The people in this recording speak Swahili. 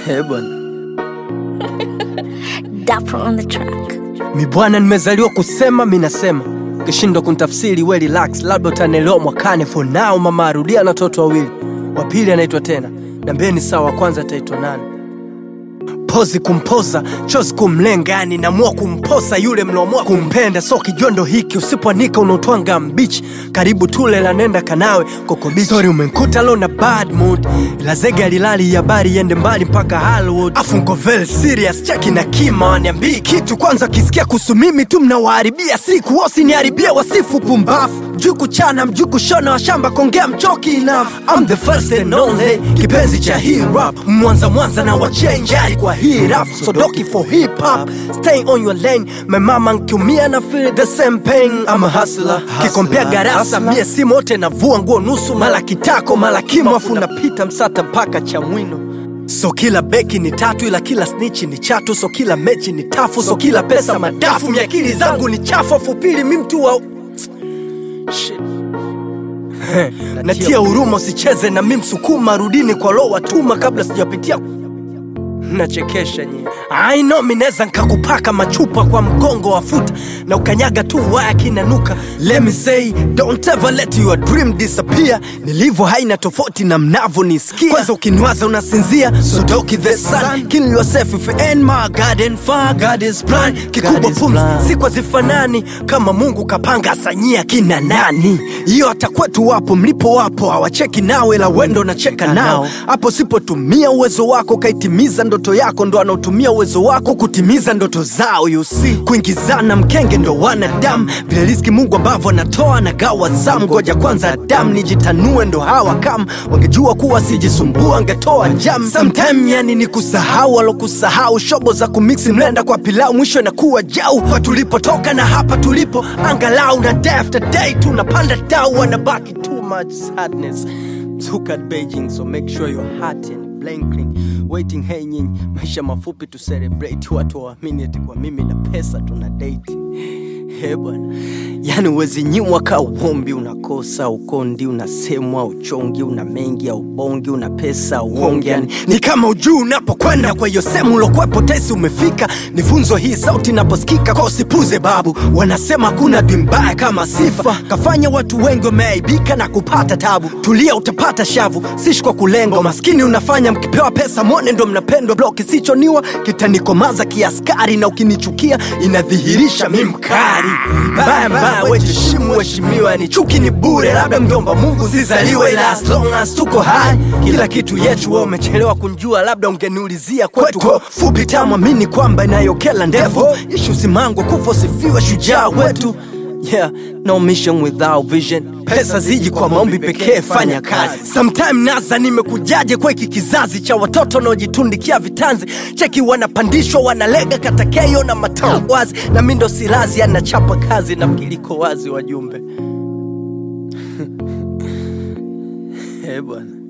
He bwana, Dapper on the track. mi bwana, nimezaliwa kusema, mi nasema kishindwa kunitafsiri we relax, labda utanielewa mwakani. For now mama arudia na watoto wawili, wa pili anaitwa tena, nambeni sawa, wa kwanza ataitwa nani? pozi kumpoza chozi kumlenga, yani namua kumposa yule mnaomua kumpenda. So kijondo hiki usipoanika unaotwanga mbichi, karibu tule la nenda kanawe kokobichi. Sorry umenkuta lo na bad mood, ila zege alilali habari iende mbali mpaka Hollywood. Afu nko very serious, cheki na kima waniambii kitu kwanza, kisikia kuhusu mimi tu mnawaharibia siku, wasiniharibia wasifu pumbafu mjuku chana mjuku shona wa shamba kongea mchoki enough I'm the first and only kipenzi cha hip hop mwanza mwanza na wachenjari kwa hii rap so doki for hip hop stay on your lane my mama nkiumia na feel the same pain I'm a hustler kikompea garasa mie si mote navua nguo nusu mala kitako mala kimo afu napita msata mpaka cha mwino So kila beki ni tatu ila kila snitch ni chatu so kila mechi ni tafu so kila pesa madafu miakili zangu ni chafu afu pili mi mtu wa Shit. natia huruma usicheze na mi msukuma rudini kwa lo watuma kabla sijapitia nachekesha nyie I know mi neza nkakupaka machupa kwa mgongo wa futa na ukanyaga tu waya kinanuka let me say don't ever let your dream disappear nilivyo haina tofauti na mnavo nisikia kwanza ukiniwaza unasinzia so doki the sun kill yourself if you ain't my garden far God is plan kikubwa pumzi sikwa zifanani kama mungu kapanga asanyia kina nani hiyo hata kwetu wapo mlipo wapo hawacheki nawe la wendo nacheka nao hapo sipotumia uwezo wako kaitimiza ndoto yako ndo anaotumia uwezo wako kutimiza ndoto zao you see kuingizana mkenge ndo wanadamu vile riziki mungu ambavyo anatoa na gawa zamu ngoja kwanza damu nijitanue ndo hawa kam wangejua kuwa sijisumbua angetoa jam sometime yani ni kusahau alokusahau shobo za kumiksi mlenda kwa pilau mwisho inakuwa jau kwa tulipotoka na hapa tulipo angalau na day after day tunapanda dau wanabaki too much sadness Look at Beijing, so make sure your heart and blinking waiting. Hey nyinyi, maisha mafupi tu celebrate, watu waamini eti kwa mimi na pesa tuna date. He bwana, yani uwezi nyimwa ka uombi, unakosa ukondi, unasemwa uchongi, una mengi au bongi, una pesa uongi, yani ni kama ujuu unapokwenda. Kwa hiyo sehemu ulokwepo tesi umefika, ni funzo hii sauti inaposikika, kwa usipuze babu. Wanasema kuna dwi mbaya kama sifa, kafanya watu wengi wameaibika na kupata tabu. Tulia utapata shavu, sishi kwa kulengo maskini unafanya mkipewa pesa mwone ndo mnapendwa. Blo kisichoniwa kitanikomaza kiaskari, na ukinichukia inadhihirisha mi mkari mbaya mbaya, wejishimu heshimiwa, ni chuki ni bure, labda mjomba Mungu sizaliwe, ila as long as tuko hai kila kitu yetu. Wewe umechelewa kunjua, labda ungeniulizia kwetu Kwa fupi tamu, amini kwamba inayokela ndefu ishu simangwa kufa sifiwe shujaa wetu Yeah, no mission without vision. Pesa ziji kwa maombi pekee, fanya kazi. Sometime nasa nimekujaje kwa hiki kizazi cha watoto wanaojitundikia vitanzi, cheki wanapandishwa wanalega katakeyo na matao wazi, na mi ndo silazi anachapa kazi na mkiliko wazi wajumbe. Eh bwana